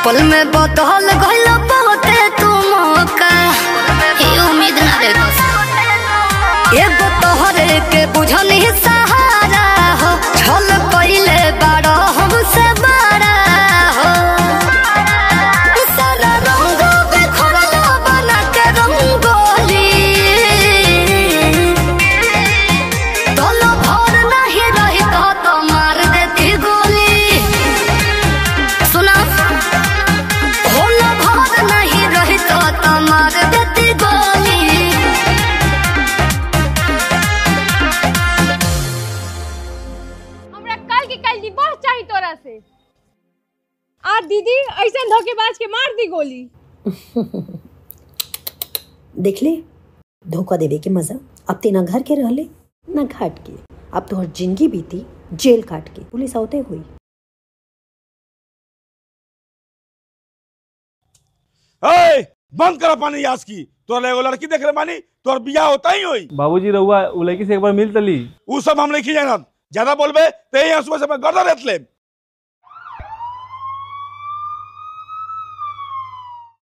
पल में बदल गइल बहुते तू मौका ये उम्मीद ना रे एगो तोहरे के बुझनी सहारा हो छल कइले बड़ा हमसे बड़ा हो सारा रंग बिखरल बना के रंगोली तोलो भर नहीं रही तो तो मार देती गोली सुना होला भर नहीं रही तो तो मार देती गोली हमरा कल के कल डिवोर्स चाहिए तोरा से आ दीदी ऐसे धोखेबाज के मार दी गोली देख ले धोखा देवे के मजा अब ते ना घर के रहले ना घाट के अब तोहर जिंदगी बीती जेल काट के पुलिस आवते हुई ए, बंद करा पानी यास की तोरा एगो लड़की देख रहे मानी तोर बियाह होता ही होई बाबूजी रहुआ उ लड़की से एक बार मिल तली उ सब हम नहीं जानत ज्यादा बोलबे ते यहाँ सुबह से मैं गर्दा रेत ले